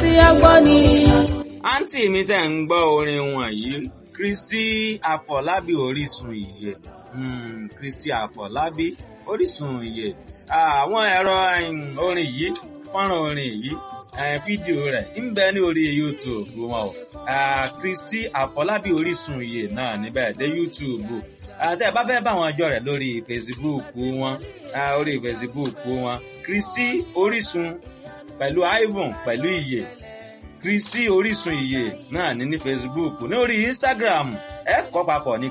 tí a gbọ́ ni. àǹtí mi tẹ̀ ń gbọ́ orin wọ̀nyí Kristi Àfọlábí Orísun ìyè hmm, Kristi Àfọlábí Orísun ìyè àwọn ẹ̀rọ orin yìí fọ́nrán orin yìí fídíò rẹ̀ ń bẹ ní orí YouTube wọn o Kristi Àfọlábí Orísun ìyè náà níbẹ̀ dé YouTube àti ẹ bá fẹ́ bá wọn jọ rẹ̀ lórí Facebook wọn orí Facebook wọn Kristi Orísun pẹ̀lú Ivan pẹ̀lú ìyè Kristi Orísun ìyè náà ní ní Facebook ní orí Instagram ẹ kọ papọ̀ ní